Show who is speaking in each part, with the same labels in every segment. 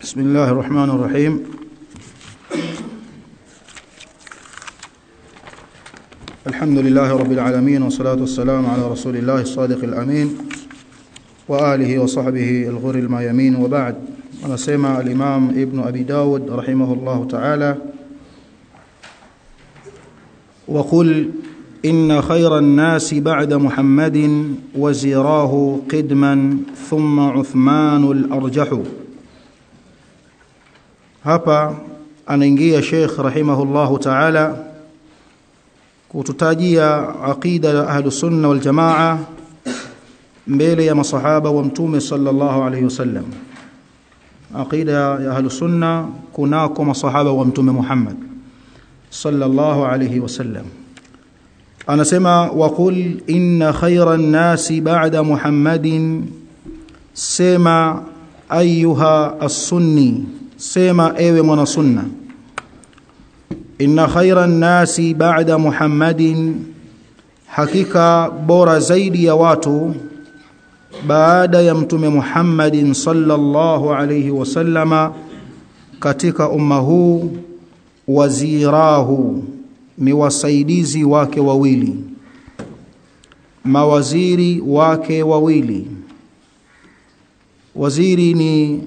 Speaker 1: بسم الله الرحمن الرحيم الحمد لله رب العالمين والصلاة والسلام على رسول الله الصادق الأمين وآله وصحبه الغر الميامين وبعد ونسمع الإمام ابن أبي داود رحمه الله تعالى وقل إن خير الناس بعد محمد وزيراه قدما ثم عثمان الأرجح hapa anaingia Sheikh rahimahullahu ta'ala kututajia aqida ya ahlus sunna wal jamaa mbele ya masahaba wa mtume sallallahu alayhi wasallam aqida ya ahlus sunna kunako masahaba wa mtume Muhammad sallallahu alayhi wasallam anasema waqul inna khayran nasi ba'da muhammadin sema ayuha as-sunni sema ewe mwana sunna inna khayran nasi ba'da muhammadin hakika bora zaidi ya watu baada ya mtume Muhammadin sallallahu alayhi wasallama katika umma huu wazirahu ni wasaidizi wake wawili mawaziri wake wawili waziri ni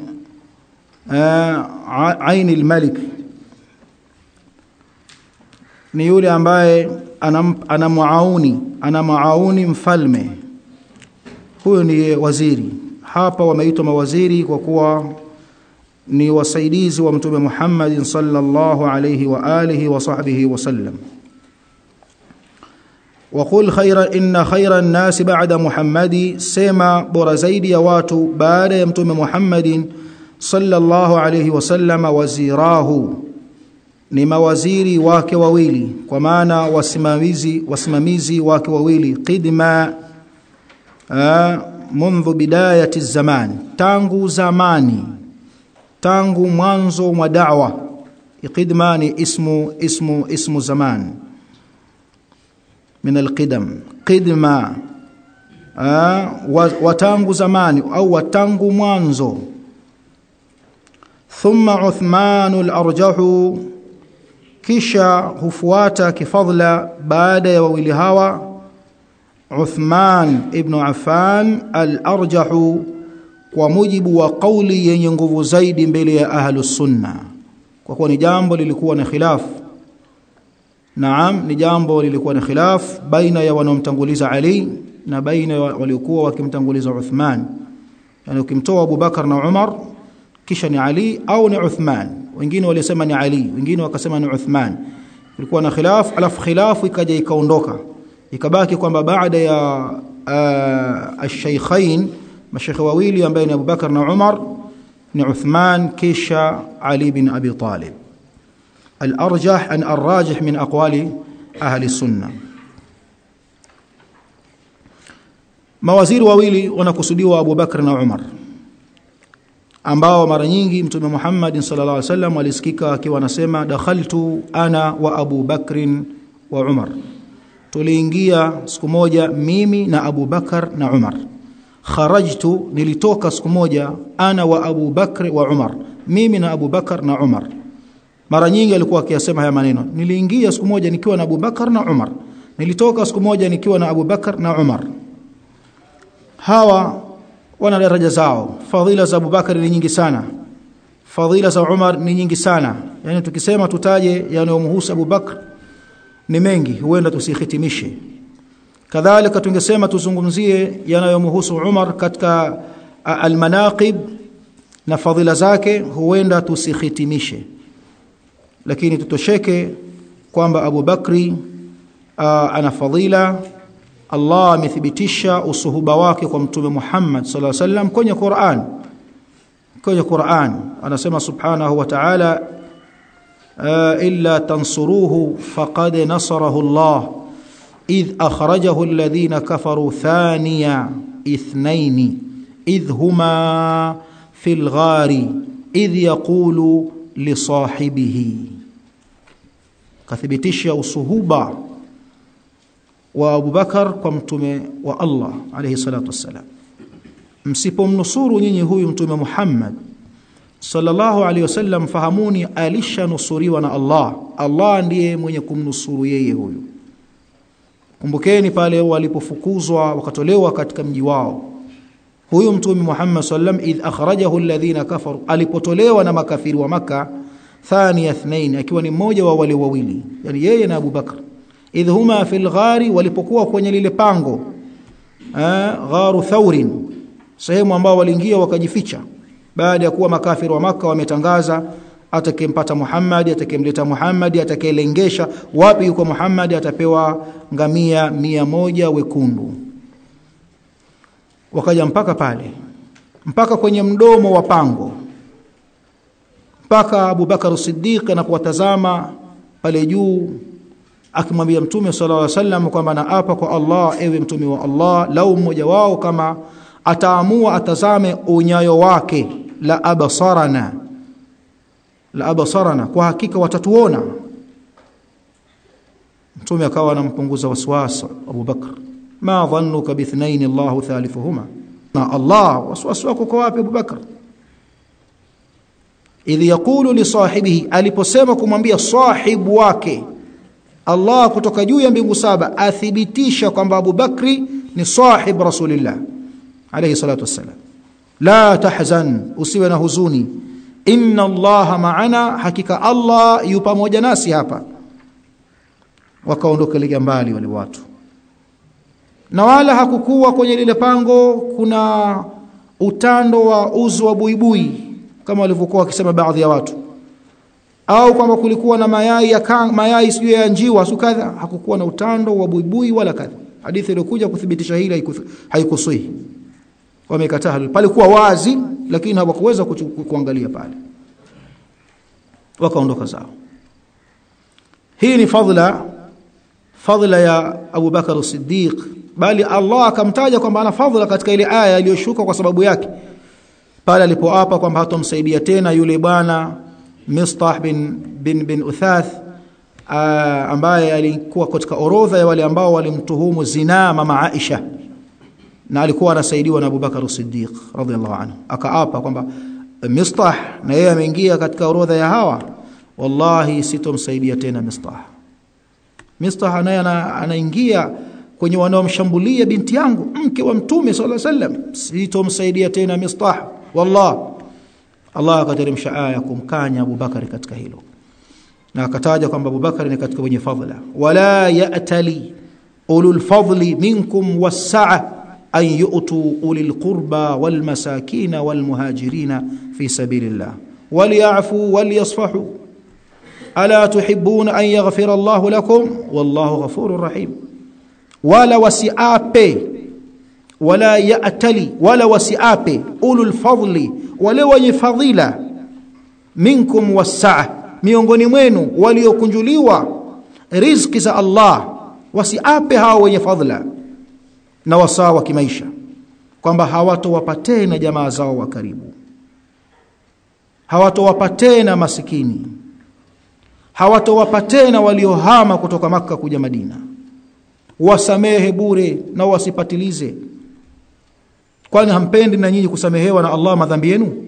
Speaker 1: aini almalik ni yule ambaye ana muauni ana muauni mfalme huyo ni waziri hapa wameitwa mawaziri kwa kuwa ni wasaidizi wa mtume Muhammad sallallahu alayhi wa alihi wa sahbihi wasallam وقل خير إن خير الناس بعد محمد سما بورا زيدي يا watu baada ya mtume Muhammadin sallallahu alayhi wasallam wazirahu ni mawaziri wake wawili kwa maana wasimamizi wasimamizi wake wawili qidma منذ بدايه الزمان tangu zamani tangu mwanzo mwa da'wa qidma ni ismu ismu ismu zaman min alqidam qidma wa tangu zamani au wa tangu mwanzo thumma Uthman al-arjahu kisha hufuata kifadla baada ya wawili hawa Uthman ibn Affan al-arjahu kwa mujibu wa kauli yenye nguvu zaidi mbele ya ahlus sunna kwa kuwa ni jambo lilikuwa na khilaf Naam ni jambo lilikuwa na khilaf baina ya wanaomtanguliza Ali na baina waliokuwa wakimtanguliza Uthman yani ukimtoa Abu Bakar na Umar kisha ni Ali au ni Uthman wengine walisema ni Ali wengine wakasema ni Uthman kulikuwa na khilaf alafu khilafu ikaja ikaondoka ikabaki kwamba baada ya uh, ash-shaykhain mashaykh wawili ambaye ni Abu Bakar na Umar ni Uthman kisha Ali bin Abi Talib الأرجح أن الراجح من أقوال أهل السنة mawaziri wawili wanakusudiwa Abu Bakr na Umar ambao mara nyingi mtume Muhammad sallallahu alaihi wasallam alisikika akiwa anasema dakhaltu ana wa Abu Bakr wa Umar tuliingia siku moja mimi na Abu Bakar na Umar kharajtu nilitoka siku moja ana wa Abu Bakr wa Umar mimi na Abu Bakar na Umar mara nyingi alikuwa akiyasema haya maneno niliingia siku moja nikiwa na Abu Bakar na Umar nilitoka siku moja nikiwa na Abu Bakar na Umar hawa wana daraja zao fadhila za Abu Bakar ni nyingi sana fadhila za Umar ni nyingi sana yani tukisema tutaje yanayomhusu Abu Bakar ni mengi huenda tusihitimishe kadhalika tungesema tuzungumzie yanayomhusu Umar katika almanaqib na fadhila zake huenda tusihitimishe lakini tutosheke kwamba Abu Bakri uh, ana fadhila Allah amethibitisha usuhuba wake kwa mtume Muhammad sallallahu alaihi wasallam kwenye Qur'an kwenye Qur'an anasema subhanahu wa ta'ala uh, illa tansuruhu faqad nasarahu Allah idh akhrajahu alladhina kafaru thaniya ithnaini idh huma fil ghari idh yaqulu li sahibihi kathibitisha usuhuba wa Abu Bakar kwa mtume wa Allah alayhi salatu wassalam msipomnusuru nyinyi huyu mtume Muhammad sallallahu alaihi wasallam fahamuni alishanusuriwa na Allah Allah ndiye mwenye kumnusuru yeye huyu kumbukeni pale walipofukuzwa wakatolewa katika mji wao huyu mtume Muhammad sallam idh akhrajahu alladhina kafaru alipotolewa na makafiri wa maka thani ithnain akiwa ni mmoja wa wale wawili yani yeye na Abu Bakr idh huma fil ghari walipokuwa kwenye lile pango gharu thaurin sehemu ambao waliingia wakajificha baada ya kuwa makafiri wa maka wametangaza atakempata Muhammad atakemleta Muhammad atakayelengesha wapi yuko Muhammad atapewa ngamia mia moja wekundu wakaja mpaka pale mpaka kwenye mdomo wa pango mpaka Abu Bakar Siddiq anapowatazama pale juu akimwambia mtume sallallahu alaihi wasallam kwamba naapa kwa Allah ewe mtume wa Allah lau mmoja wao kama ataamua atazame unyayo wake la abasarana la abasarana kwa hakika watatuona mtume akawa anampunguza waswasi Abu Bakr ma dhannuka bithnain Allah thalithuhuma na Allah waswasi wako kwa wapi Abu Bakr idh yaqulu li sahibihi aliposema kumwambia sahibu wake Allah kutoka juu ya mbingu saba athibitisha kwamba Abu Bakri ni sahib Rasulillah alayhi salatu wassalam la tahzan usiwe na huzuni inna allaha ma'ana hakika Allah yu pamoja nasi hapa wakaondoka lega mbali wale watu na wala hakukuwa kwenye lile pango kuna utando wa uzu wa buibui kama walivyokuwa wakisema baadhi ya watu au kwamba kulikuwa na mayai ya kang, mayai sio ya njiwa sukadha hakukuwa na utando wa buibui wala kadha hadithi iliyokuja kuthibitisha hili haikusui wamekataa palikuwa wazi lakini hawakuweza kuangalia pale wakaondoka zao hii ni fadhila fadhila ya Abu Bakar Siddiq bali Allah akamtaja kwamba ana fadhila katika ile aya iliyoshuka kwa sababu yake pale alipoapa kwamba hatomsaidia tena yule bwana Mistah bin bin bin Uthath ambaye alikuwa katika orodha ya wale ambao walimtuhumu zinaa mama Aisha na alikuwa anasaidiwa na Abu Bakar Siddiq radhiallahu anhu akaapa kwamba Mistah na yeye ameingia katika orodha ya hawa wallahi sitomsaidia tena Mistah Mistah naye anaingia kwenye wanaomshambulia binti yangu mke wa mtume sallallahu alaihi wasallam sitomsaidia tena Mistah wallah Allah akateremsha aya kumkanya Abu Bakar katika hilo na akataja kwamba Abu Bakar ni katika wenye fadhila wala ya'tali ulul fadli minkum was-sa'a أن يؤتوا أولي القربى والمساكين والمهاجرين في سبيل الله وليعفوا وليصفحوا ألا تحبون أن يغفر الله لكم والله غفور رحيم ولا وسعاpe ولا يأتلي ولا وسعاpe أولو الفضل wale wenye fadhila minkum wasaa miongoni mwenu waliokunjuliwa riziki za Allah wasiape hao wenye fadhila na wasaa wa kimaisha kwamba hawatowapa tena jamaa zao wa karibu hawatowapa tena masikini hawatowapa tena waliohama kutoka maka kuja Madina wasamehe bure na wasipatilize kwani hampendi na nyinyi kusamehewa na Allah madhambi yenu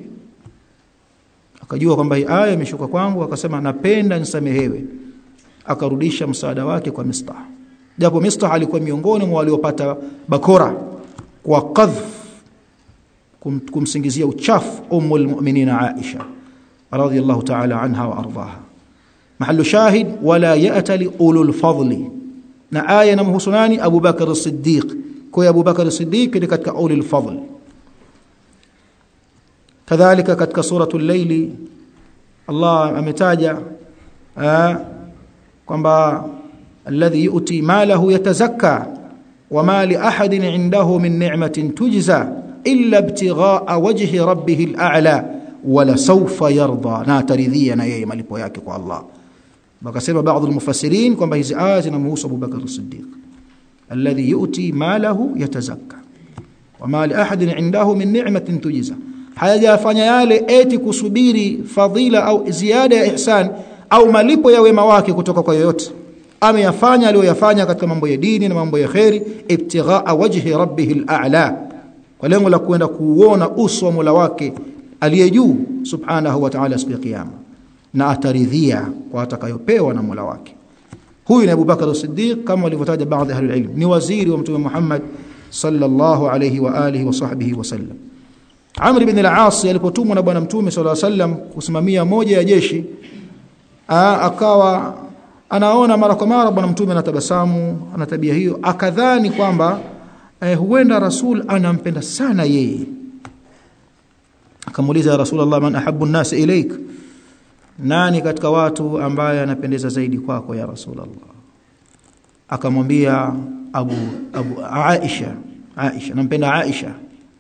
Speaker 1: akajua kwamba hii aya imeshuka kwangu akasema napenda nisamehewe akarudisha msaada wake kwa Mistah japo Mistah alikuwa miongoni mwa waliopata bakora kwa qadhf kum, kumsingizia uchafu ummul mu'minina Aisha radhiyallahu ta'ala anha wa ardaha mahallu shahid wala ya'tali ulul fadli na aya inamhusu nani Abu Bakar as-Siddiq kwa Abu Bakar as-Siddiq ni katika ulul fadl kadhalika katika suratul layli Allah ametaja kwamba alladhi yu'ti malahu yatazakka wama li ahadin 'indahu min ni'matin tujza illa ibtigha'a wajhi rabbih al-a'la wala sawfa yarda na taridhia na yeye malipo yake kwa Allah wakasema baadhi al-mufassirin kwamba hizi aya zinamhusu Abu Bakar as-Siddiq alladhi yu'ti malahu yatazakka wama li ahadin 'indahu min ni'matin tujza hayajafanya yale eti kusubiri fadhila au ziada ya ihsan au malipo ya wema wake kutoka kwa yoyote ameyafanya aliyoyafanya katika mambo ya dini na mambo ya kheri ibtighaa wajhi rabbih al-a'la kwa lengo la kwenda kuuona uso wa Mola wake aliye juu subhanahu wa ta'ala siku ya kiyama na ataridhia kwa atakayopewa na Mola wake huyu ni Abu Bakar as-Siddiq kama walivyotaja baadhi ya ilm ni waziri wa mtume Muhammad sallallahu alayhi wa alihi wa sahbihi wasallam Amr ibn al-As alipotumwa na bwana mtume sallallahu alayhi wasallam kusimamia moja ya jeshi aa, akawa anaona mara kwa mara bwana mtume anatabasamu ana tabia hiyo akadhani kwamba eh, huenda rasul anampenda sana yeye akamuuliza rasulullah man ahabbu an-nas ilaik nani katika watu ambaye anapendeza zaidi kwako ya rasulullah akamwambia abu abu aisha aisha nampenda aisha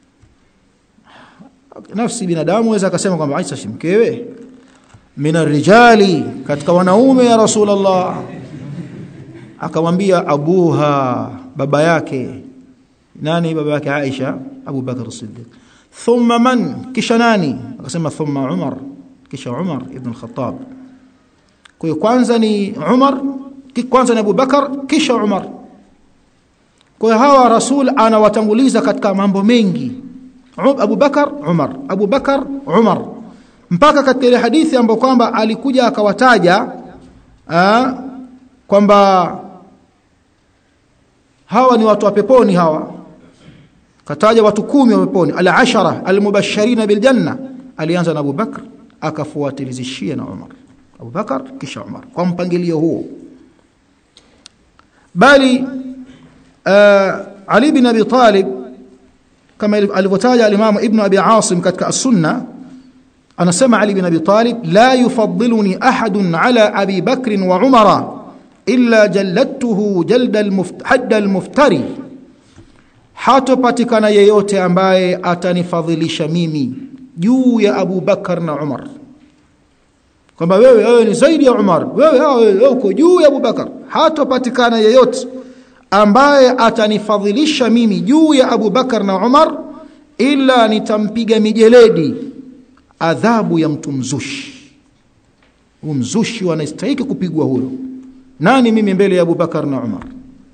Speaker 1: nafsi binadamu waweza akasema kwamba aisha si mkewe mina rijali katika wanaume ya rasulullah akamwambia abuha baba yake nani baba yake aisha abu bakr as-siddiq thumma man kisha nani akasema thumma umar kisha umar ibn al-khattab kwa hiyo kwanza ni umar kwanza ni abu bakar kisha umar kwa hiyo hawa rasul anawatanguliza katika mambo mengi abu bakar umar abu bakar umar mpaka katika ile hadithi ambayo kwamba alikuja akawataja kwamba hawa ni watu wa peponi hawa kataja watu kumi wa peponi al-ashara al-mubashshirina bil janna alianza na Abu Bakr akafuatilizishia na Umar Abu Bakar kisha Umar kwa mpangilio huo bali uh, Ali bin Abi Talib kama alivyotaja al-Imam Ibn Abi Asim katika as-Sunnah anasema Ali bin Abi Talib la yufaddiluni ahadun ala Abi Bakr wa Umar illa jalladtuhu jalda al-hadd al-muftari hatopatikana yeyote ambaye atanifadhilisha mimi juu ya Abu Bakar na Umar kwamba wewe wewe ni zaidi ya Umar wewe wewe uko juu ya Abu Bakar hatopatikana yeyote ambaye atanifadhilisha mimi juu ya Abu Bakar na Umar ila nitampiga mijeledi adhabu ya mtu mzushi umzushi wanastahili kupigwa huyo nani mimi mbele ya Abu Bakar na Umar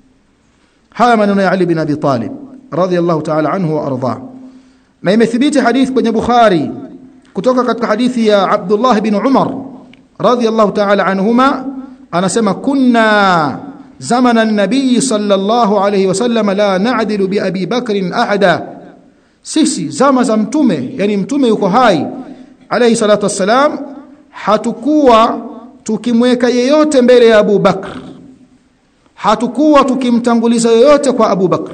Speaker 1: haya maneno ya Ali bin Abi Talib radhiyallahu ta'ala anhu wa arda na imethibiti hadith kwenye Bukhari kutoka katika hadithi ya Abdullah bin Umar radhiyallahu ta'ala anhuma anasema kunna zamana an-nabiy sallallahu alayhi wasallam la na'dilu bi Abi Bakr ahada sisi zama za mtume yani mtume yuko hai alayhi salatu wassalam hatukuwa tukimweka yeyote mbele ya Abu Bakr hatukuwa tukimtanguliza yoyote kwa Abu Bakr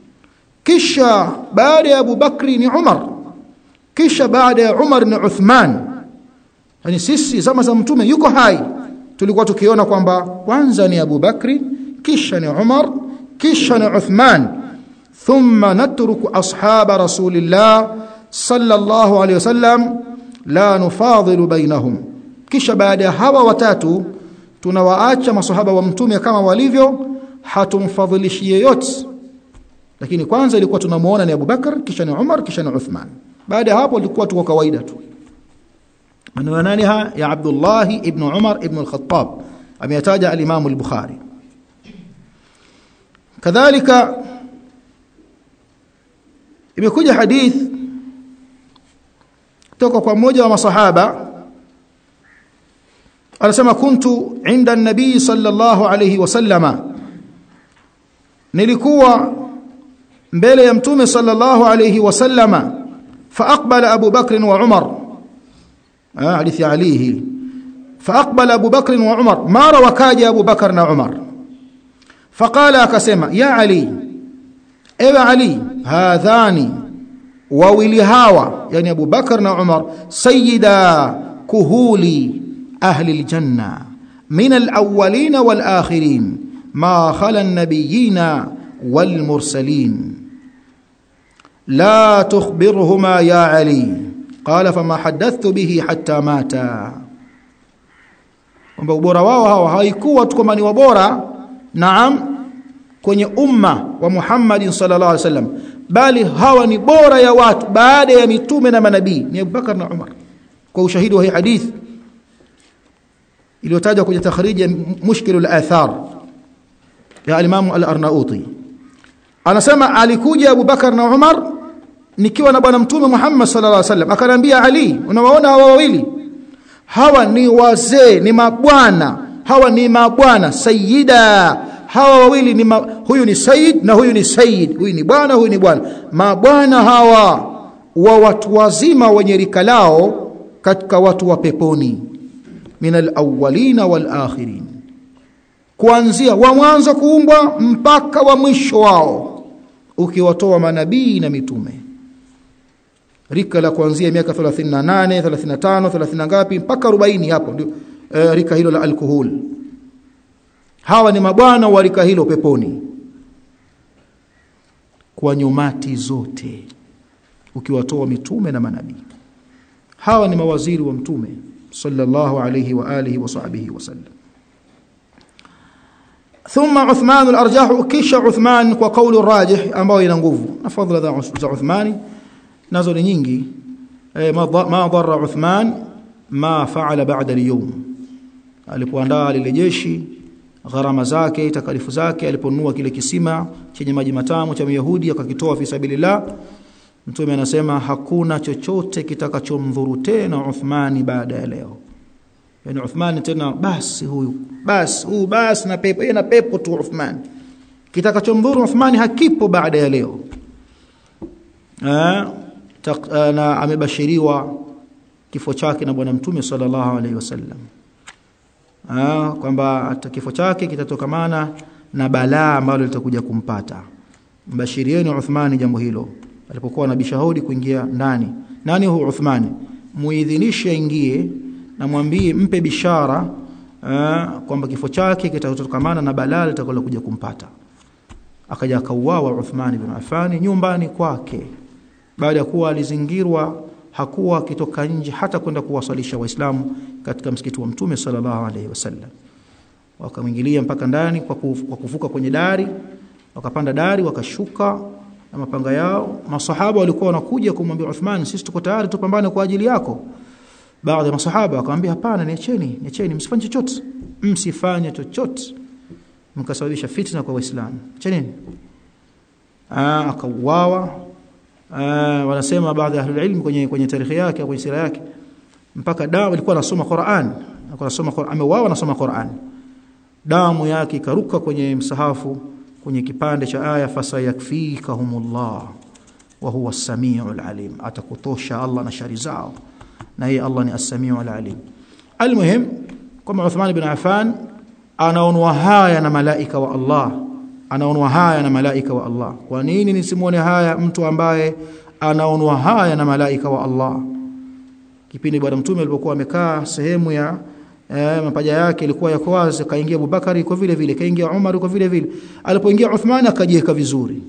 Speaker 1: kisha baada ya Abu Bakri ni Umar kisha baada ya Umar ni Uthman yani sisi zama za mtume yuko hai tulikuwa tukiona kwamba kwanza ni Abu Bakri kisha ni Umar kisha ni Uthman thumma natruku ashaba rasulillah sallallahu alayhi wasallam la nufadhilu bainahum kisha baada ya hawa watatu tunawaacha masahaba wa mtume kama walivyo hatumfadhilishi yeyote lakini kwanza ilikuwa tunamuona ni Abu Bakar kisha ni Umar kisha ni Uthman baada ya hapo ilikuwa tuko kawaida tu maneno nani ha ya Abdullah ibn Umar ibn al-Khattab ameyataja al-Imam al-Bukhari kadhalika imekuja hadith kutoka kwa mmoja wa masahaba anasema kuntu inda nabii sallallahu alayhi wasallama nilikuwa mbele ya mtume sallallahu alayhi wasallama faaqbala abu bakr wa umar hadithi ali hii faaqbala abu bakr wa umar mara wakaja abu bakr na umar faqala akasema ya ali ewe ali hadhani wawili hawa yani abu bakr na umar sayyida kuhuli ahli aljanna min alawwalin walakhirin ma khala an-nabiyyin والمرسلين لا تخبرهما يا علي قال فما حدثت به حتى ماتا kwamba ubora wao hawa haikuwa tu kwamba ni wabora naam kwenye umma wa Muhammad sallallahu alaihi wasallam bali hawa ni bora ya watu baada ya mitume na manabii ni Abubakar na Umar kwa ushahidi wa hii hadith iliyotajwa kwenye takhrij mushkil al-athar ya al-Imam al-Arnauti anasema alikuja Abu Bakar na Umar nikiwa na bwana mtume Muhammad sallallahu alaihi wasallam akaniambia Ali unawaona hawa wawili hawa ni wazee ni mabwana hawa ni mabwana sayyida hawa wawili ni ma, huyu ni sayyid na huyu ni sayyid huyu ni bwana huyu ni bwana mabwana hawa wa watu wazima wenye rika lao katika watu wa peponi min alawwalina walakhirin kuanzia wa mwanzo kuumbwa mpaka wa mwisho wao ukiwatoa manabii na mitume rika la kuanzia miaka 38 35 30 ngapi mpaka 40 hapo ndio e, rika hilo la alkohol hawa ni mabwana wa rika hilo peponi kwa nyumati zote ukiwatoa mitume na manabii hawa ni mawaziri wa mtume sallallahu alayhi wa alihi wa sahbihi wasallam ثم عثمان الارجح kisha Uthman kwa kauli rajih ambayo ina nguvu na fadhila za Uthmani nazo ni nyingi ma dharra Uthman ma faala ba'da al-yawm alipoandaa lile jeshi gharama zake takalifu zake aliponunua kile kisima chenye maji matamu cha Myahudi akakitoa fi sabilillah mtume anasema hakuna chochote kitakachomdhuru tena Uthmani baada ya leo yani Uthman tena basi huyu basi huyu basi na pepo yeye na pepo tu Uthman kitakachomdhuru Uthmani hakipo baada ya leo eh na amebashiriwa kifo chake na bwana mtume sallallahu alaihi wasallam ah kwamba kifo chake kitatokamana na balaa ambalo litakuja kumpata mbashirieni Uthmani jambo hilo alipokuwa na bishahudi kuingia ndani nani huyu Uthmani muidhinishe aingie na mwambie mpe bishara uh, kwamba kifo chake kitatokamana na balaa litakalokuja kumpata akaja akauawa Uthmani bin Affan nyumbani kwake baada ya kuwa alizingirwa hakuwa akitoka nje hata kwenda kuwasalisha waislamu katika msikiti wa mtume sallallahu alaihi wasallam wakamwingilia mpaka ndani kwa kuvuka kwenye dari wakapanda dari wakashuka na mapanga yao masahaba walikuwa wanakuja kumwambia Uthman sisi tuko tayari tupambane kwa ajili yako baadhi ya masahaba wakamwambia hapana niacheni niacheni msifanye chochote msifanye chochote mkasababisha fitna kwa waislamu acheneni akauawa wanasema baadhi ya ahlul ilm kwenye kwenye tarikhi yake kwenye sira yake mpaka damu alikuwa anasoma Qur'an alikuwa anasoma Qur'an ameuawa anasoma Qur'an damu yake ikaruka kwenye msahafu kwenye kipande cha aya fasayakfikahumullah wa huwa as-sami'ul alim atakutosha Allah na shari zao na yeye Allah ni as-sami'ul alim almuhim kama Uthman ibn Affan anaonwa haya na malaika wa Allah anaonwa haya na malaika wa Allah kwa nini nisimuone haya mtu ambaye anaonwa haya na malaika wa Allah kipindi bwana mtume alipokuwa amekaa sehemu ya eh, mapaja yake ilikuwa yako wazi kaingia Abubakari kwa vile vile kaingia Umar kwa vile vile alipoingia Uthman akajiweka vizuri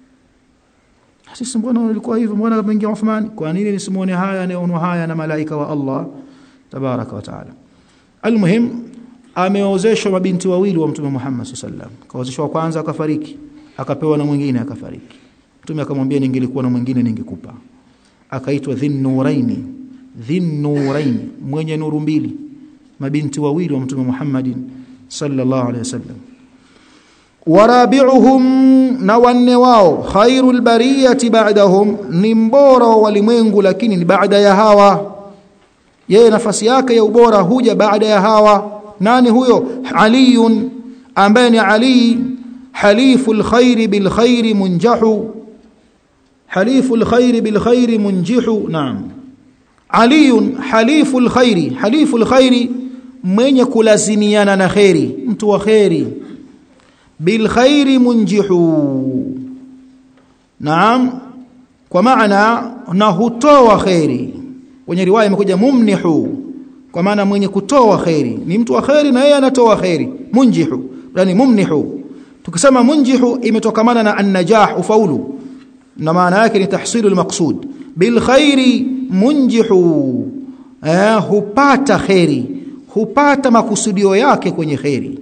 Speaker 1: sisi mbona ilikuwa hivyo mbona ameingia Uthman kwa nini nisimuone haya anaonwa haya na malaika wa Allah tabaraka wa taala almuhim ameozeshwa mabinti wawili wa mtume Muhammad sallam kaozeshwa wa kwanza akafariki akapewa na mwingine akafariki mtume akamwambia ningelikuwa na mwingine ningekupa akaitwa dhinnuraini dhinnuraini mwenye nuru mbili mabinti wawili wa mtume Muhammadin sallallahu alaihi wasallam warabi'uhum na wanne wao khairul bariyati ba'dahum ni mbora wa walimwengu lakini ni baada ya hawa yeye nafasi yake ya ubora huja baada ya hawa nani huyo aliyun ambaye ni ali haliful khairi bil khairi munjahu haliful khairi bil khairi munjihu naam aliyun haliful khairi haliful khairi mwenye kulazimiana na khairi mtu wa khairi bil khairi munjihu naam kwa maana na hutoa khairi kwenye riwaya imekuja mumnihu kwa maana mwenye kutoa khairi ni mtu wa khairi na yeye anatoa khairi munjihu yani mumnihu tukisema munjihu imetokamana na an-najah ufaulu na maana yake ni tahsilul maqsud bil khairi munjihu eh, hupata khairi hupata makusudio yake kwenye khairi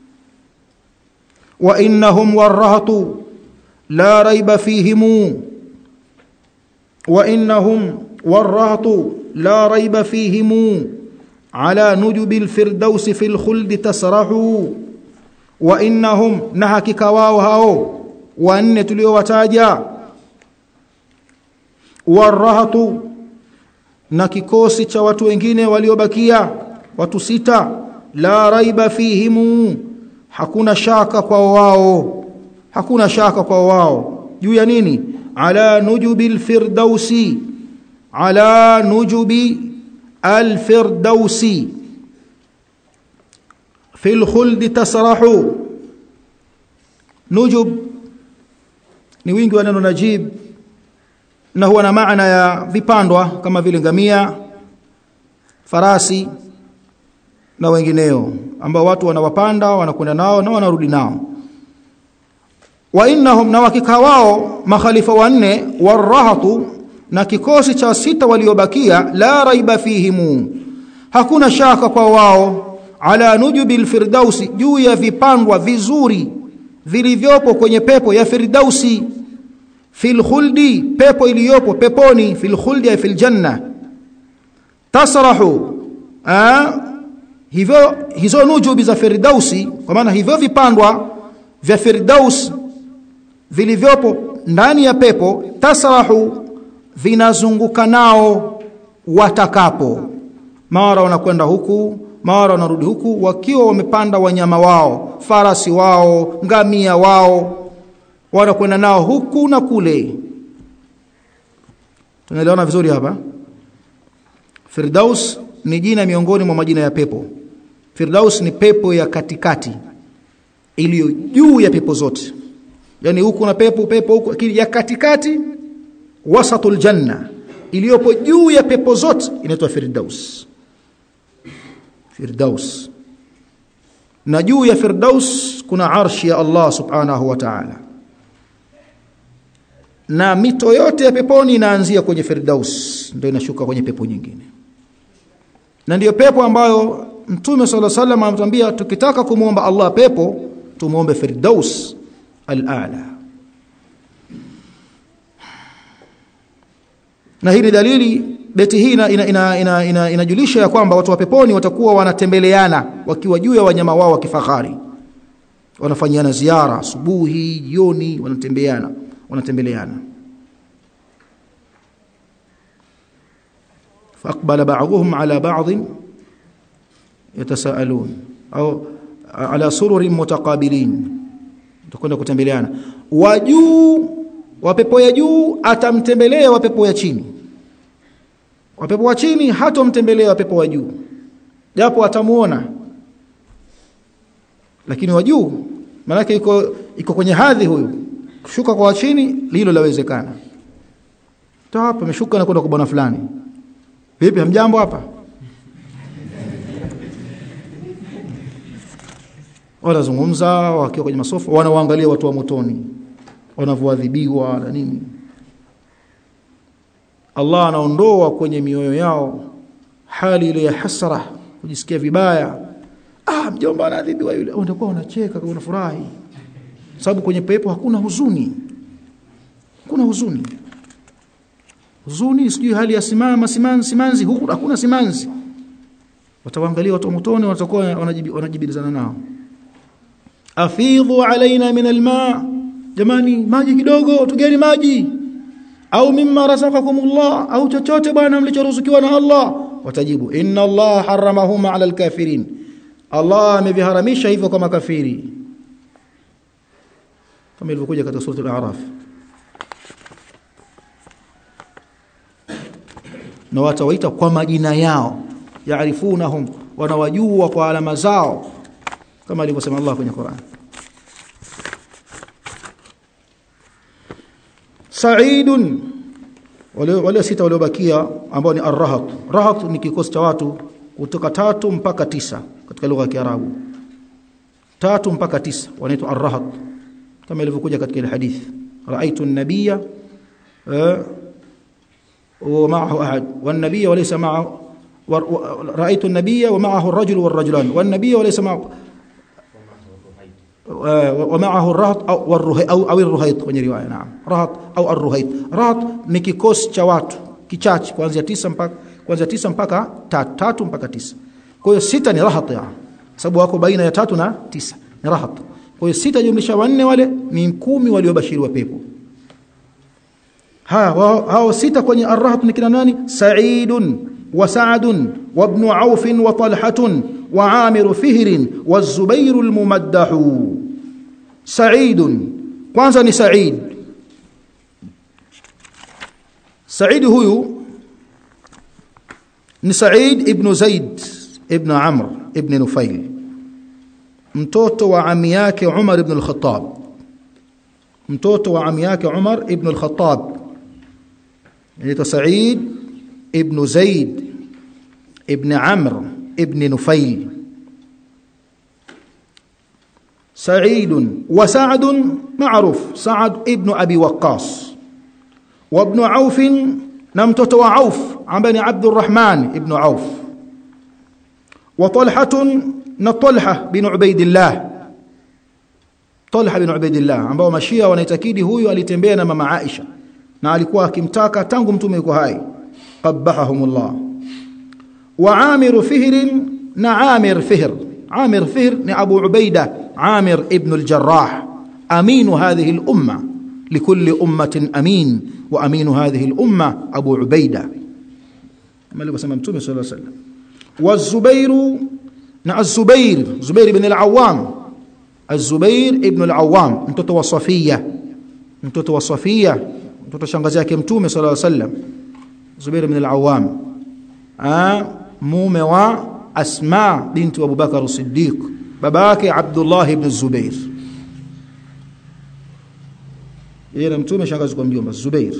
Speaker 1: wa innahum warahatu la raiba fihim wa innahum warahatu la raiba fihim على نجب الفردوس في الخلد تسرحوا وانهم نحكك واو هاو وان تليوتاجا warahatu na kikosi cha watu wengine waliobakia watu sita la raiba fihimu hakuna shaka kwa wao hakuna shaka kwa wao juu ya nini ala nujubi alfirdausi ala nujubi alfirdausi في الخلد تسرح نجب ni wingi wa neno najib na huwa na maana ya vipandwa kama vile ngamia farasi na wengineo ambao watu wanawapanda wanakwenda nao na wanarudi nao wa innahum na wakika wao makhalifa wanne warahatu na kikosi cha sita waliobakia la raiba fihimu hakuna shaka kwa wao ala nujubil firdausi juu ya vipandwa vizuri vilivyopo kwenye pepo ya firdausi fil khuldi pepo iliyopo peponi fil khuldi ya fil janna tasrahu a hivyo hizo nujubi za firdausi kwa maana hivyo vipandwa vya firdaus vilivyopo ndani ya pepo tasrahu vinazunguka nao watakapo mara wanakwenda huku mara wanarudi huku wakiwa wamepanda wanyama wao farasi wao ngamia wao wanakwenda nao huku na kule tunaelewana vizuri hapa Firdaus ni jina miongoni mwa majina ya pepo Firdaus ni pepo ya katikati iliyo juu ya pepo zote yani huku na pepo pepo huku lakini ya katikati wasatul janna iliyopo juu ya pepo zote inaitwa Firdaus Firdaus na juu ya Firdaus kuna arshi ya Allah subhanahu wa ta'ala na mito yote ya peponi inaanzia kwenye Firdaus ndio inashuka kwenye pepo nyingine na ndiyo pepo ambayo Mtume صلى الله عليه وسلم anatuambia tukitaka kumuomba Allah pepo tumuombe Firdaus al-a'la na hii ni dalili beti hii inajulisha ina, ina, ina, ina, ina ya kwamba watu wa peponi watakuwa wanatembeleana wakiwa juu ya wanyama wao wa kifahari wanafanyiana ziara asubuhi jioni wanatembeana wanatembeleana فاقبل بعضهم على بعض يتساءلون au ala sururin mutaqabilin tutakwenda kutembeleana wa juu wa pepo ya juu atamtembelea wa pepo ya chini wa pepo wa chini hatomtembelea wa pepo wa juu japo atamuona lakini wa juu maana iko iko kwenye hadhi huyu kushuka kwa chini hilo lawezekana to hapa ameshuka na kwenda kwa bwana fulani vipi hamjambo hapa wanazungumza wakiwa kwenye masofa wanawaangalia watu wa motoni wanavyoadhibiwa na nini Allah anaondoa kwenye mioyo yao hali ile ya hasara kujisikia vibaya ah mjomba anaadhibiwa yule wanakuwa wanacheka kwa unafurahi sababu kwenye pepo hakuna huzuni hakuna huzuni huzuni sijui hali ya simama simanzi simanzi huku hakuna simanzi watawaangalia watu motoni watakuwa wanajibizana nao afidhu alaina min alma jamani maji kidogo tugeni maji au mimma razaqakumullah au chochote bwana mlichoruzukiwa na Allah watajibu inna Allah haramahuma ala alkafirin Allah ameviharamisha hivyo kwa makafiri kama ilivyokuja katika sura al-a'raf na watawaita kwa majina yao yaarifunahum wanawajua kwa alama zao kama alivyosema Allah kwenye Qur'an Sa'idun wale wale sita waliobakia ambao ni ar-rahat rahat ni kikosi cha watu kutoka tatu mpaka tisa katika lugha ya Kiarabu tatu mpaka tisa wanaitwa ar-rahat kama ilivyokuja katika ile hadith ra'aytu an-nabiyya wa ma'ahu ahad wan-nabiyya wa laysa ma'ahu رأيت النبي ومعه الرجل والرجلان والنبي وليس معه ومعه الرهط أو والرهيط أو, أو الرهيط kwenye riwaya naam rahat au arruhait rahat ni kikosi cha watu kichache kuanzia tisa mpaka kuanzia tisa mpaka tatu, tatu mpaka tisa kwa hiyo sita ni rahat ya sababu wako baina ya tatu na tisa ni rahat kwa hiyo sita jumlisha wanne wale ni kumi waliobashiriwa pepo hao hao sita kwenye arrahat ni kina nani sa'idun wa sa'dun wa ibn auf wa talhatun wa amir fihr wa zubair almumaddah sa'idun kwanza ni sa'id sa'id huyu ni sa'id ibn zaid ibn amr ibn nufail mtoto wa ami yake umar ibn al-khattab mtoto wa ami yake umar ibn al-khattab anaitwa Said ibn Zaid ibn Amr ibn Nufail سعيد وسعد معروف سعد ابن أبي وقاص وابن عوف نمتت وعوف عن بني عبد الرحمن ابن عوف وطلحة نطلحة بن عبيد الله طلحة بن عبيد الله ambao mashia wanaitakidi huyu alitembea na mama Aisha na alikuwa akimtaka tangu mtume yuko hai qabbahumullah wa amir fihr na amir fihr amir fihr ni abu ubaida amir ibn al-jarrah amin hadhihi al-umma لكل أمة أمين وأمين هذه الأمة أبو عبيدة ما اللي بسمى متومي صلى الله عليه وسلم والزبير نع الزبير زبير بن العوام الزبير ابن العوام mtoto wa Safia mtoto wa Safia mtoto shangazi yake mtume sallallahu alaihi wasallam Zubair ibn al-Awwam ah mume wa Asma binti Abu Bakar as-Siddiq baba yake Abdullah ibn Zubair yeye na mtume shangazi kwa mjomba Zubair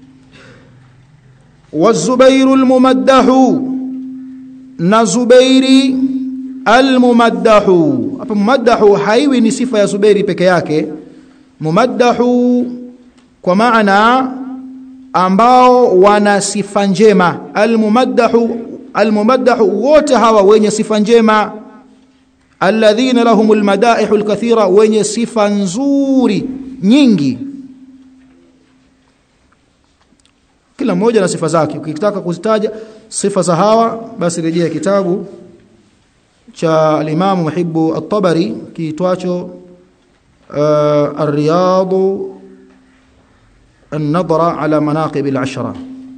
Speaker 1: والزبير الممدح na Zubairi almumaddahu hapa mumaddahu haiwi ni sifa ya Zubairi peke yake mumaddahu kwa maana ambao wana sifa njema almumaddahu almumaddahu wote hawa wenye sifa njema alladhina lahumul madaihul kathira wenye sifa nzuri nyingi kila mmoja na sifa zake ukitaka kuzitaja sifa za hawa basi rejea kitabu cha al-Imam Muhibbu at-Tabari kiitwacho uh, Ar-Riyad an-Nadra ala manaqib al-ashra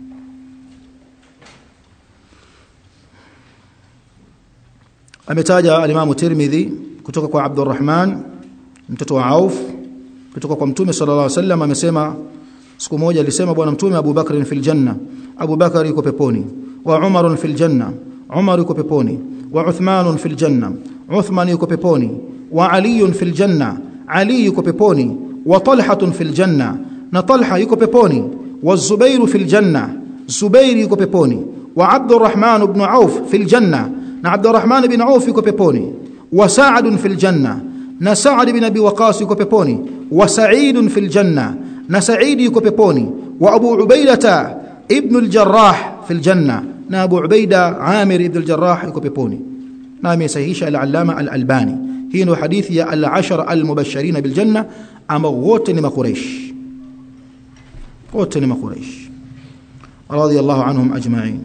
Speaker 1: ametaja al-Imam Tirmidhi kutoka kwa Abdurrahman mtoto wa Auf kutoka kwa Mtume sallallahu alaihi wasallam amesema siku moja alisema bwana Mtume Abu Bakr fil janna Abu Bakar yuko peponi wa Umar fil janna Umar yuko peponi wa Uthman fil janna Uthman yuko peponi wa Ali fil janna Ali yuko peponi wa Talha fil janna na Talha yuko peponi wa Zubair fil janna Zubair yuko peponi wa Abdurrahman ibn Auf fil janna na Abdurrahman ibn Auf yuko peponi wa Sa'd fil janna na Sa'd ibn Abi Waqas yuko peponi wa Sa'id fil janna na Sa'id yuko peponi wa Abu Ubaidah ibn al-Jarrah fil janna na Abu Ubaida Amir ibn al-Jarrah yuko peponi na amesahihisha al-Allama al-Albani hii ndio hadithi ya al-ashara al-mubashirin bil janna ambao wote ni makureish wote ni makureish radiyallahu anhum ajma'in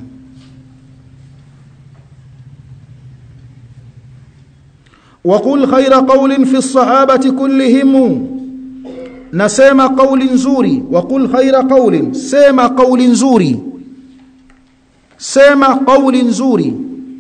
Speaker 1: وقل خير قول في الصحابة كلهم نسمع قول نزوري وقل خير قول سمع قول نزوري sema kauli nzuri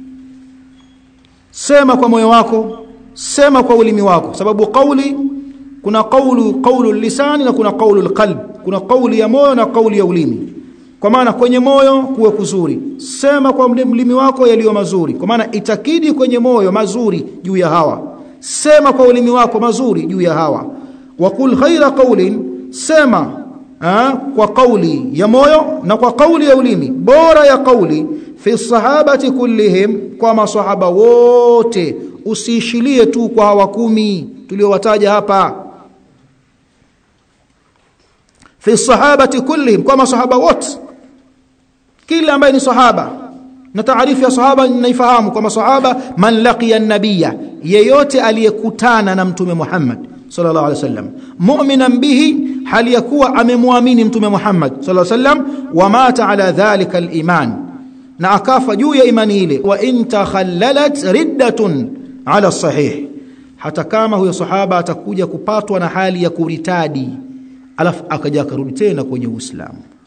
Speaker 1: sema kwa moyo wako sema kwa ulimi wako sababu kauli kuna kaulu kaulu lisani na kuna kaulu alqalb kuna kauli ya moyo na kauli ya ulimi kwa maana kwenye moyo kuwe kuzuri sema kwa ulimi wako yaliyo mazuri kwa maana itakidi kwenye moyo mazuri juu ya hawa sema kwa ulimi wako mazuri juu ya hawa wakul khaira qaulin sema Ha, kwa kauli ya moyo na kwa kauli ya ulimi bora ya kauli fi sahabati kullihim kwa masahaba wote usiishilie tu kwa hawa kumi tuliowataja hapa fi sahabati kullihim kwa masahaba wote kila ambaye ni sahaba na taarifu ya sahaba ninaifahamu kwa masahaba man laqiya an-nabiyya yeyote aliyekutana na mtume Muhammad sallallahu alaihi wasallam mu'minan bihi hali yakuwa amemwamini mtume Muhammad sallallahu alaihi wasallam wa mata ala dhalika al-iman na akafa juu ya imani ile wa in takhallalat riddatun ala sahih hata kama huyo sahaba atakuja kupatwa na hali ya kuritadi alafu akaja akarudi tena kwenye Uislamu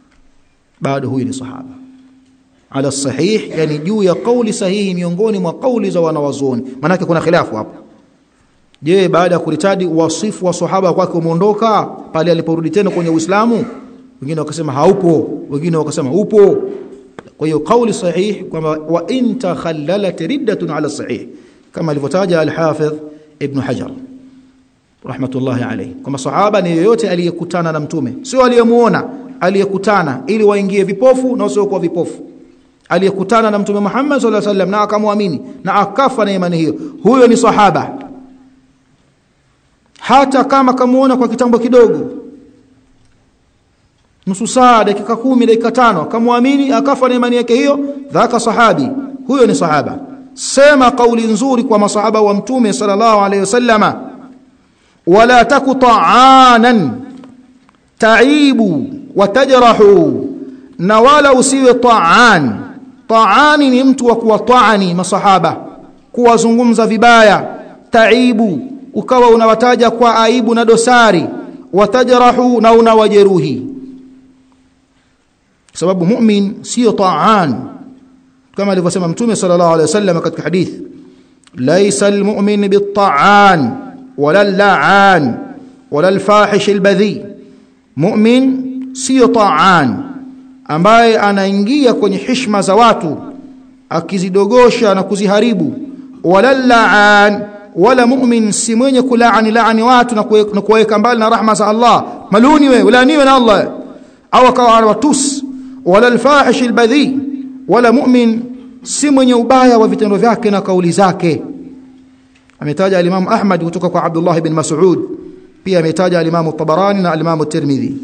Speaker 1: bado huyu ni sahaba ala sahih yani juu ya kauli sahihi miongoni mwa kauli za wanawazuoni manake kuna khilafu hapo je baada ya kuritadi wasifu wa sahaba kwake umeondoka pale aliporudi tena kwenye Uislamu wengine wakasema haupo wengine wakasema upo kwa hiyo kauli sahih kwamba wa in takhallalat riddatun ala sahih kama alivyotaja al-Hafidh Ibn Hajar rahmatullahi alayhi kwamba sahaba ni yoyote aliyekutana na mtume sio aliyemuona aliyekutana ili waingie vipofu na wasiokuwa vipofu aliyekutana na mtume Muhammad sallallahu alaihi wasallam na akamwamini na akafa na imani hiyo huyo ni sahaba hata kama kamuona kwa kitambo kidogo nusu saa dakika kumi dakika tano akamwamini akafa na imani yake hiyo dhaka sahabi huyo ni sahaba sema kauli nzuri kwa masahaba wa mtume sallallahu alaihi wasallama wala taku ta'anan taibu watajrahu na wala usiwe ta'an ta'ani ni mtu wa kuwataani masahaba kuwazungumza vibaya taibu ukawa unawataja kwa aibu na dosari watajrahu na unawajeruhi sababu mu'min sio ta'an kama alivyosema mtume sallallahu alaihi wasallam katika hadith laysa almu'min bit-ta'an wala al-la'an wala al-fahish al-badhi mu'min sio ta'an ambaye anaingia kwenye heshima za watu akizidogosha na kuziharibu wala la'an wala mu'min si mwenye kulaani laani watu na kuweka mbali na rahma za Allah maluni we ulaaniwe na Allah au akawa watus wala alfahish albadhi wala mu'min si mwenye ubaya wa vitendo vyake na kauli zake ametaja al-Imam Ahmad kutoka kwa Abdullah ibn Mas'ud pia ametaja al-Imam Tabarani na al-Imam Tirmidhi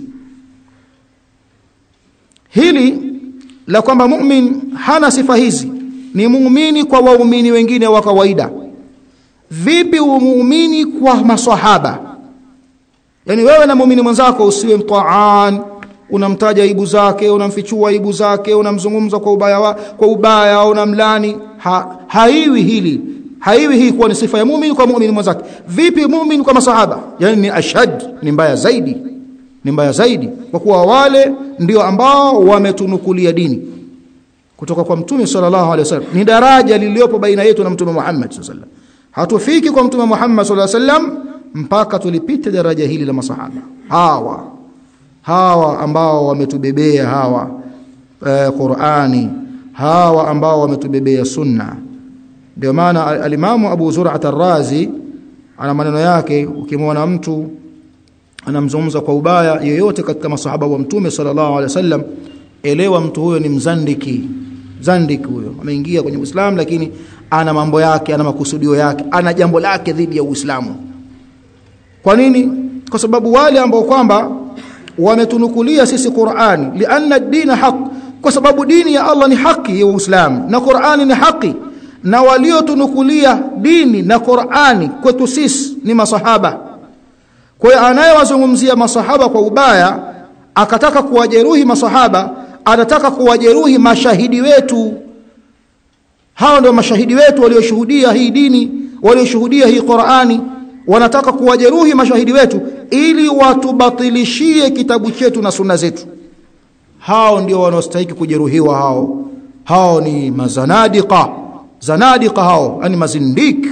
Speaker 1: hili la kwamba mu'min hana sifa hizi ni muumini kwa waumini wengine wa kawaida vipi muumini kwa maswahaba yani wewe na muumini mwenzako usiwe mtaan unamtaja aibu zake unamfichua aibu zake unamzungumza kwa ubaya wa, kwa ubaya unamlani ha, haiwi hili haiwi hii kuwa ni sifa ya muumini kwa muumini mwenzake vipi muumini kwa masahaba yani ni ashad ni mbaya zaidi ni mbaya zaidi kwa kuwa wale ndio ambao wametunukulia dini kutoka kwa mtume sallallahu alaihi wasallam ni daraja liliopo baina yetu na mtume Muhammad sallallahu alaihi wasallam hatufiki kwa mtume Muhammad sallallahu alaihi wasallam mpaka tulipite daraja hili la masahaba hawa hawa ambao wametubebea hawa e, Qur'ani hawa ambao wametubebea sunna ndio maana alimamu Abu Zur'at ar-Razi ana maneno yake ukimwona mtu anamzungumza kwa ubaya yoyote katika masahaba wa mtume sallallahu alaihi wasallam elewa mtu huyo ni mzandiki zandiki huyo ameingia kwenye Uislamu lakini ana mambo yake ana makusudio yake ana jambo lake dhidi ya Uislamu kwa nini kwa sababu wale ambao kwamba wametunukulia sisi Qur'ani lianna ad-din haq kwa sababu dini ya Allah ni haki ya Uislamu na Qur'ani ni haki na waliotunukulia dini na Qur'ani kwetu sisi ni masahaba kwa hiyo anayewazungumzia masahaba kwa ubaya akataka kuwajeruhi masahaba anataka kuwajeruhi mashahidi wetu hao ndio mashahidi wetu walioshuhudia hii dini walioshuhudia hii Qur'ani wanataka kuwajeruhi mashahidi wetu ili watubatilishie kitabu chetu na sunna zetu hao ndio wanaostahili kujeruhiwa hao hao ni mazanadiqa zanadiqa hao yani mazindik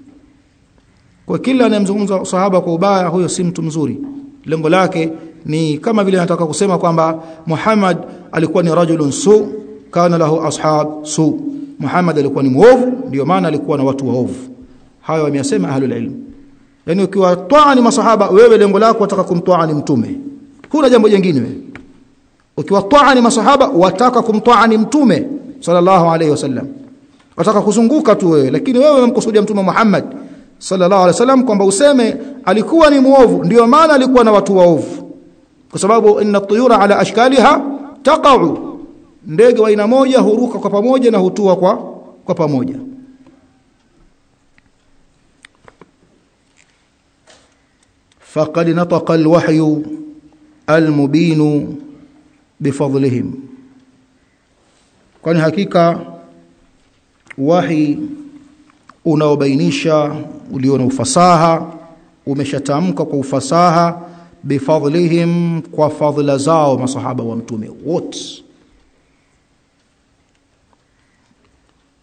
Speaker 1: kwa kila anayemzungumza sahaba kwa ubaya huyo si mtu mzuri lengo lake ni kama vile anataka kusema kwamba Muhammad alikuwa ni rajulun su kana lahu ashab su Muhammad alikuwa ni muovu ndio maana alikuwa na watu waovu hayo wameyasema ahlul ilm yani ukiwa twaa ni masahaba wewe lengo lako wataka kumtwaa ni mtume huna jambo jingine wewe ukiwa twaa ni masahaba wataka kumtwaa ni mtume sallallahu alayhi wasallam wataka kuzunguka tu wewe lakini wewe unamkusudia mtume Muhammad sallallahu alaihi wasallam kwamba useme alikuwa ni muovu ndio maana alikuwa na watu waovu kwa sababu inna tuyura ala ashkaliha taqa'u ndege wa aina moja huruka kwa pamoja na hutua kwa kwa pamoja faqad nataqa alwahyu almubin bifadlihim kwani hakika wahi unaobainisha ulio na ufasaha umeshatamka kwa ufasaha bifadlihim kwa fadhila zao masahaba wa mtume wote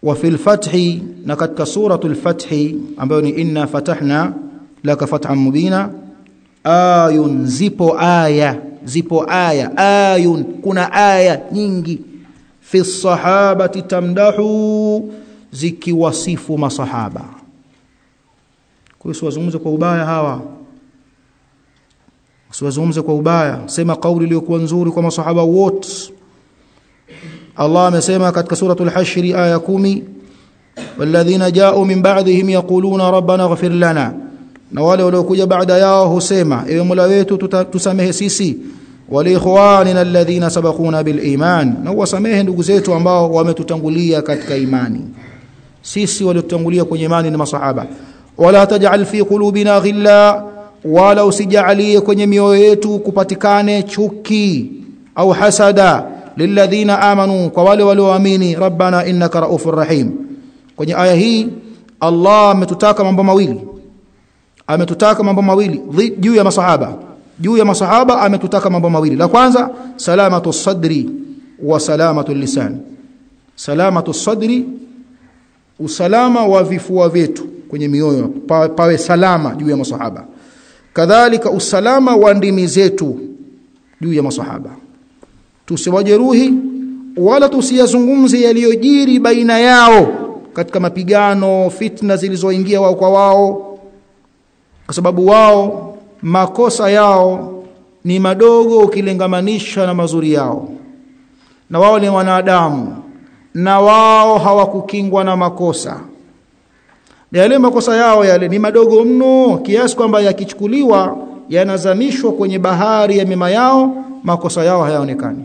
Speaker 1: wa fil fathi na katika suratul fathi ambayo ni inna fatahna laka fathan mubina ayun zipo aya zipo aya ayun kuna aya nyingi fi sahabati tamdahu zikiwasifu masahaba kwa hiyo wazungumze kwa ubaya hawa usiwazungumze kwa ubaya sema kauli iliyokuwa nzuri kwa masahaba wote Allah amesema katika suratul hashri aya 10 walladhina ja'u min ba'dihim yaquluna rabbana ighfir lana na wale waliokuja baada yao husema ewe Mola wetu tusamehe sisi wali ikhwanina alladhina sabaquna bil iman na wasamehe ndugu zetu ambao wametutangulia katika imani sisi waliotutangulia kwenye imani ni masahaba wala taj'al fi qulubina ghilla wala usijalie kwenye mioyo yetu kupatikane chuki au hasada lilladhina amanu kwa wale walioamini rabbana innaka raufur rahim kwenye aya hii Allah ametutaka mambo mawili ametutaka mambo mawili juu ya masahaba juu ya masahaba ametutaka mambo mawili la kwanza salamatu sadri wa salamatu lisan salamatu sadri usalama wa vifua vyetu kwenye mioyo pa, pawe salama juu ya masahaba kadhalika usalama wa ndimi zetu juu ya masahaba tusiwajeruhi wala tusiyazungumze yaliyojiri baina yao katika mapigano fitna zilizoingia wao kwa wao kwa sababu wao makosa yao ni madogo ukilingamanisha na mazuri yao na wao ni wanadamu na wao hawakukingwa na makosa na yale makosa yao yale ni madogo mno kiasi kwamba yakichukuliwa yanazamishwa kwenye bahari ya mema yao makosa yao hayaonekani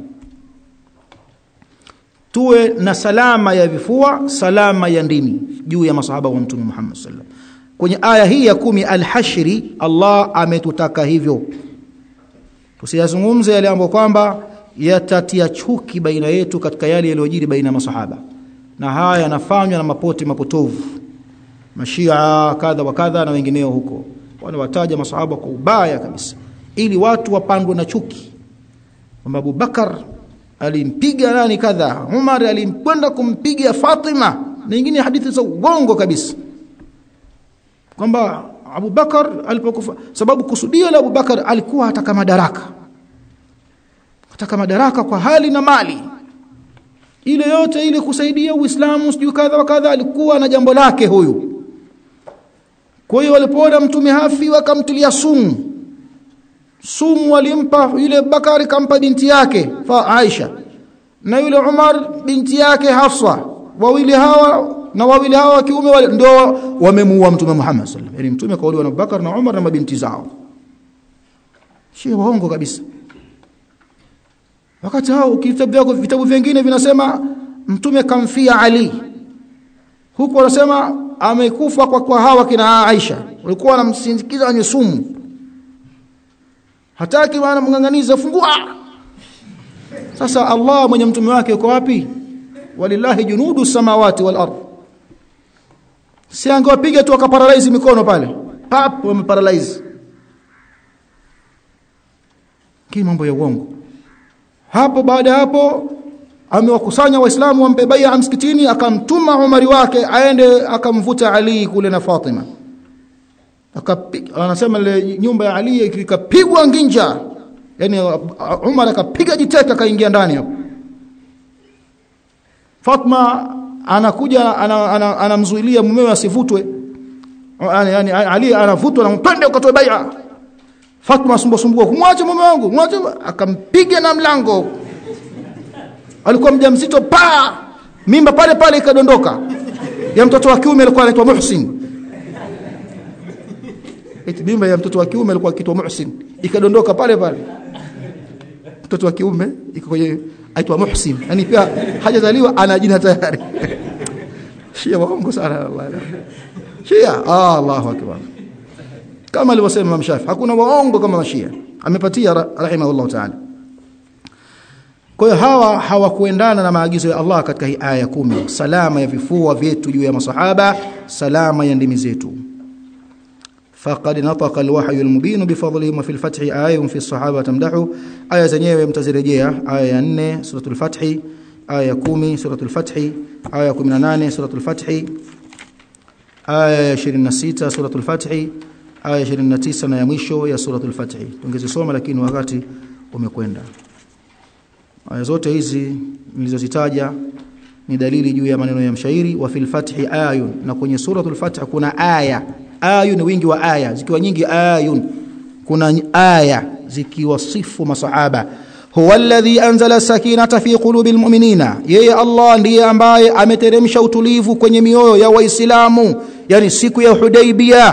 Speaker 1: tuwe na salama ya vifua salama ya ndimi juu ya masahaba wa mtume Muhammad sallallahu kwenye aya hii ya kumi al-hashri Allah ametutaka hivyo tusiyazungumze yale ambayo kwamba yatatia chuki baina yetu katika yale yaliyojiri baina ya masahaba na haya yanafanywa na mapote mapotovu mashia kadha wa kadha na wengineo huko wanawataja masahaba kwa ubaya kabisa ili watu wapandwe na chuki kwamba Abu Bakar alimpiga nani kadha Umar alimkwenda kumpiga Fatima na nyingine hadithi za uongo kabisa kwamba Abu Bakar alipokufa sababu kusudio la Abu Bakar alikuwa ataka madaraka ataka madaraka kwa hali na mali ile yote ile kusaidia Uislamu sijui kadha wa kadha alikuwa na jambo lake huyu kwa hiyo walipoona mtume hafi wakamtilia sumu sumu walimpa yule Bakari kampa binti yake fa Aisha na yule Umar binti yake Hafsa wawili hawa na wawili hawa wa kiume wale ndio wamemuua mtume Muhammad sallallahu alaihi wasallam yani mtume kauliwa na Bakar na Umar na mabinti zao si waongo kabisa wakati hao kitabu vyako vitabu vingine vinasema mtume kamfia Ali huku wanasema amekufa kwa kwa hawa kina Aisha walikuwa wanamsindikiza kwenye sumu hataki maana mnganganiza fungua sasa Allah mwenye mtume wake yuko wapi walillahi junudu samawati wal ard si angewapiga tu akaparalyze mikono pale pap wameparalyze kii mambo ya uongo hapo baada hapo amewakusanya waislamu wampe bai'a msikitini akamtuma Umari wake aende akamvuta Ali kule na Fatima akapiga anasema ile nyumba ya Ali ikapigwa nginja yani Umar akapiga jiteta akaingia ndani hapo Fatma anakuja anamzuilia ana, ana mumewe asivutwe yani Ali anavutwa na mpende ukatoe bai'a Fatma sumbua sumbua kumwache mume wangu mwache akampiga na mlango alikuwa mjamzito pa mimba pale pale ikadondoka ya mtoto wa kiume alikuwa anaitwa Muhsin eti mimba ya mtoto wa kiume alikuwa akiitwa Muhsin ikadondoka pale pale mtoto wa kiume iko kwenye aitwa Muhsin yani pia hajazaliwa ana jina tayari Shia waongo sana Allah Shia ah, Allahu akbar kama alivyosema Imam Shafi hakuna waongo kama mashia amepatia rahimahullah ta'ala kwa hiyo hawa hawakuendana na maagizo ya Allah katika hii aya kumi salama ya vifua vyetu juu ya masahaba salama ya ndimi zetu faqad nataqa alwahyu almubin bifadlihi wa fil fathi ayatun fi as-sahaba tamdahu aya zenyewe mtazirejea aya ya 4 suratul fathi aya ya 10 suratul fath aya ya 18 suratul fath aya ya 26 suratul fath aya ya 29 na ya mwisho ya suratul fath tungezisoma lakini wakati umekwenda aya zote hizi nilizozitaja ni dalili juu ya maneno ya mshairi wa fil fathi ayun na kwenye suratul fath kuna aya ayun wingi wa aya zikiwa nyingi ayun kuna aya zikiwasifu masahaba huwa alladhi anzala sakinata fi qulubil mu'minina yeye Allah ndiye ambaye ameteremsha utulivu kwenye mioyo ya waislamu yani siku ya Hudaybiyah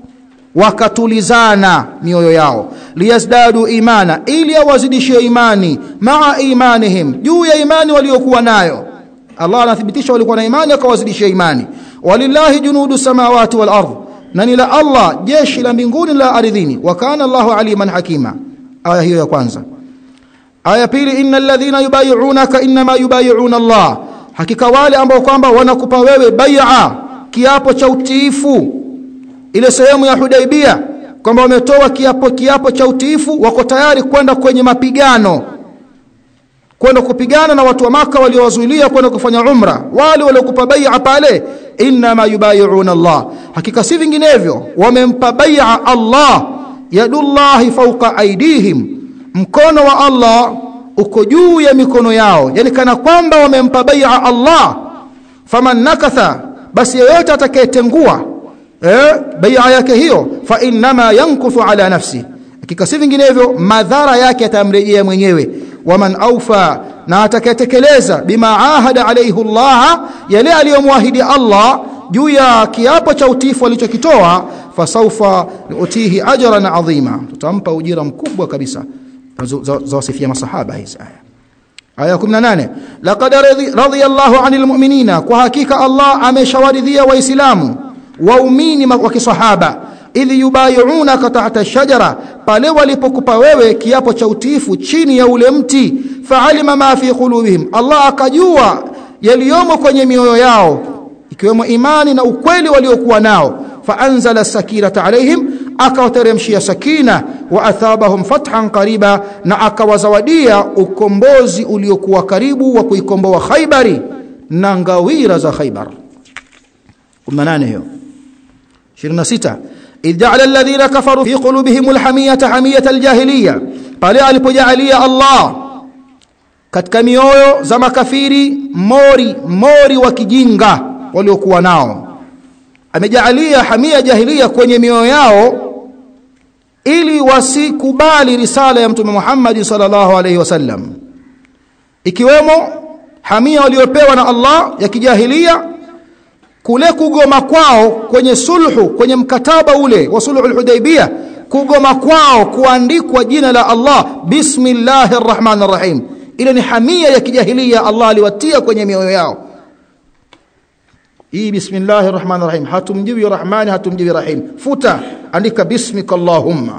Speaker 1: wakatulizana mioyo yao liyazdadu imana ili awazidishie imani maa imanihim juu ya imani waliokuwa nayo Allah anathibitisha walikuwa na imani akawazidishia imani walillahi junudu samawati wal ardh na ni la Allah jeshi la mbinguni la ardhini wa kana Allahu aliman hakima aya hiyo ya kwanza aya pili innal ladhina yubay'unaka inma yubay'una Allah hakika wale ambao kwamba wanakupa wewe bai'a kiapo cha utiifu ile sehemu ya Hudaibia kwamba wametoa kiapo kiapo cha utiifu wako tayari kwenda kwenye mapigano kwenda kupigana na watu wa maka waliowazuilia kwenda kufanya umra wale waliokupa bai'a pale inma yubay'una Allah hakika si vinginevyo wamempa bai'a Allah yadullahi fawqa aidihim mkono wa Allah uko juu ya mikono yao yani kana kwamba wamempa bai'a Allah faman nakatha basi yeyote atakayetengua eh bai'a yake hiyo fa inma yankuthu ala nafsi hakika si vinginevyo madhara yake atamrejea mwenyewe waman aufa na atakayetekeleza bima ahada alayhi Allah yale aliyomwahidi Allah juu ya kiapo cha utifu alichokitoa fasaufa utihi ajran adhima tutampa ujira mkubwa kabisa za wasifia masahaba hizi aya aya 18 laqad radiyallahu anil mu'minina kwa hakika Allah ameshawaridhia waislamu waumini wa kisahaba idh yubay'unaka tahta shajara pale walipokupa wewe kiapo cha utiifu chini ya ule mti fa'alima ma fi qulubihim Allah akajua yaliyomo kwenye mioyo yao ikiwemo imani na ukweli waliokuwa nao faanzala sakinata alaihim akawateremshia sakina wa athabahum fathan qariba na akawazawadia ukombozi uliokuwa karibu wa kuikomboa Khaibari na ngawira za Khaibar 18 hiyo 26 إذ جعل الذين كفروا في قلوبهم الحمية حمية الجاهلية pale alipojalia Allah katika mioyo za makafiri mori mori wa kijinga waliokuwa nao amejalia hamia jahilia kwenye mioyo yao ili wasikubali risala ya mtume Muhammad sallallahu alaihi wasallam ikiwemo hamia waliopewa na Allah ya kijahilia kule kugoma kwao kwenye sulhu kwenye mkataba ule wa sulhu al-Hudaybiyah kugoma kwao kuandikwa jina la Allah bismillahir rahmanir rahim ile ni hamia ya kijahilia Allah aliwatia kwenye mioyo yao hii bismillahir rahmanir rahim hatumjibi rahmani hatumjibi rahim futa andika bismika allahumma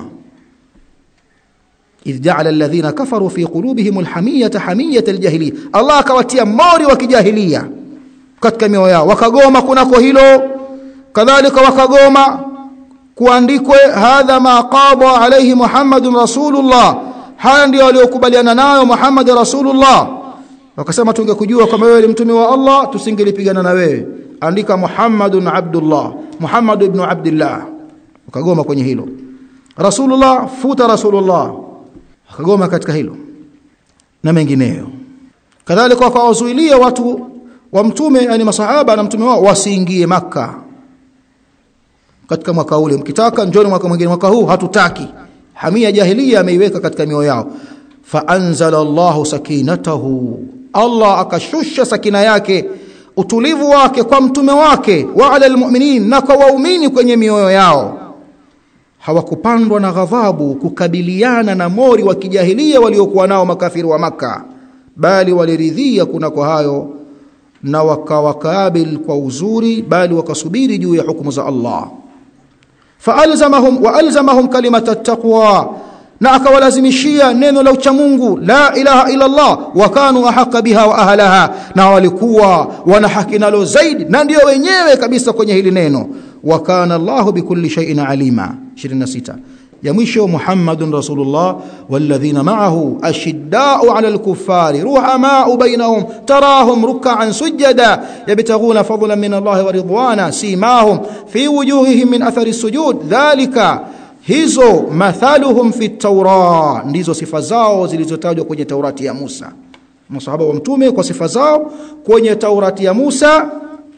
Speaker 1: idh ja'ala alladhina kafaru fi qulubihim alhamiyata hamiyata aljahiliya Allah akawatia mori wa kijahilia katika mioyo yao wakagoma kunako hilo kadhalika wakagoma kuandikwe hadha ma qada alayhi muhammadun rasulullah haya ndio waliokubaliana nayo muhammad rasulullah wakasema tungekujua kama wewe ni mtume wa Allah tusingelipigana na wewe andika muhammadun abdullah muhammad ibn abdullah wakagoma kwenye hilo rasulullah futa rasulullah wakagoma katika hilo na mengineyo kadhalika wakawazuilia watu wa mtume yani masahaba na mtume wao wasiingie maka katika mwaka ule mkitaka njoni mwaka mwingine mwaka huu hatutaki hamia jahiliya ameiweka katika mioyo yao fa anzala Allahu sakinatahu Allah akashusha sakina yake utulivu wake kwa mtume wake wa ala almu'minin na kwa waumini kwenye mioyo yao hawakupandwa na ghadhabu kukabiliana na mori wa kijahilia waliokuwa nao makafiri wa maka bali waliridhia kunako hayo na wakawakabil kwa uzuri bali wakasubiri juu ya hukumu za Allah faalzamahum wa alzamahum kalimata taqwa na akawalazimishia neno la uchamungu la ilaha illa Allah wa kanu ahqa biha wa ahlaha na walikuwa wana haki nalo zaidi na ndio wenyewe kabisa kwenye hili neno wa kana Allahu bikulli shay'in alima 26 ya mwisho Muhammadun Rasulullah walladhina ma'ahu ashidda'u 'ala al-kuffari ruhama'u bainahum tarahum ruk'an sujada yabtaghuna fadlan min Allah wa ridwana simahum fi wujuhihim min athari sujud dhalika hizo mathaluhum fi at ndizo sifa zao zilizotajwa kwenye Taurati ya Musa masahaba wa mtume kwa sifa zao kwenye Taurati ya Musa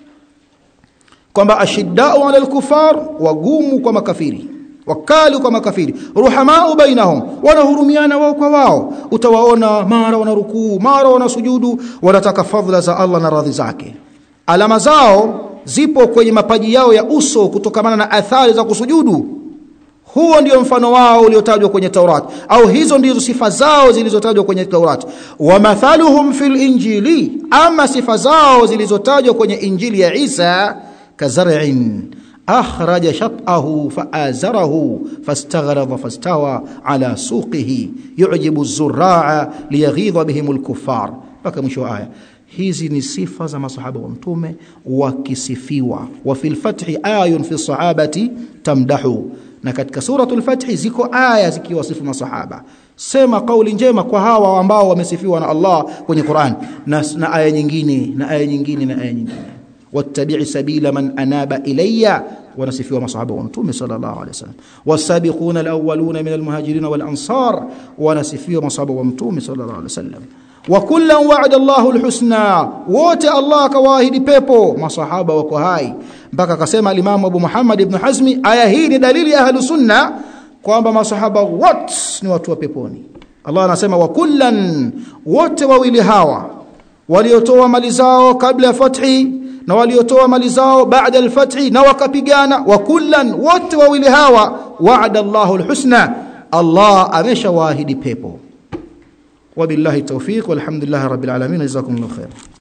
Speaker 1: kwamba ashiddau ala al-kufar wagumu kwa makafiri wakali kwa makafiri ruhamau bainahum wanahurumiana wao kwa wao utawaona mara wanarukuu mara wanasujudu wanataka fadhila za Allah na radhi zake alama zao zipo kwenye mapaji yao ya uso kutokamana na athari za kusujudu huo ndio mfano wao uliotajwa kwenye Taurat au hizo ndizo sifa zao zilizotajwa kwenye Taurat wa mathaluhum fil injili ama sifa zao zilizotajwa kwenye injili ya Isa kazar'in أخرج شطأه فآزره فاستغرض فاستوى على سوقه يعجب الزراع ليغيظ بهم الكفار mpaka mwisho aya hizi ni sifa za masahaba wa mtume wakisifiwa wa fil fathi ayun fi sahabati tamdahu na katika suratul fathi ziko aya zikiwasifu masahaba sema kauli njema kwa hawa ambao wamesifiwa na Allah kwenye Qur'an na, na aya nyingine na aya nyingine na aya nyingine wattabi'i sabila man anaba ilayya wanasifiwa masahaba wa mtume sallallahu alaihi wasallam wasabiquna alawwaluna min almuhajirin wal ansar wanasifiwa masahaba wa mtume sallallahu alaihi wasallam wa kullan wa'ada Allahu alhusna wote Allah akawaahidi pepo masahaba wako hai mpaka akasema alimamu Abu Muhammad ibn Hazmi aya hii ni dalili ya ahlus sunna kwamba masahaba wote ni watu wa peponi Allah anasema wa kullan wote wawili hawa waliotoa mali zao kabla ya fathi na waliotoa mali zao baada al-fathi na wakapigana wa kullan wote wawili hawa wa'ada Allahu al-husna Allah ameshawaahidi pepo wabillahi tawfiq walhamdulillah rabbil alamin jazakumullahu khair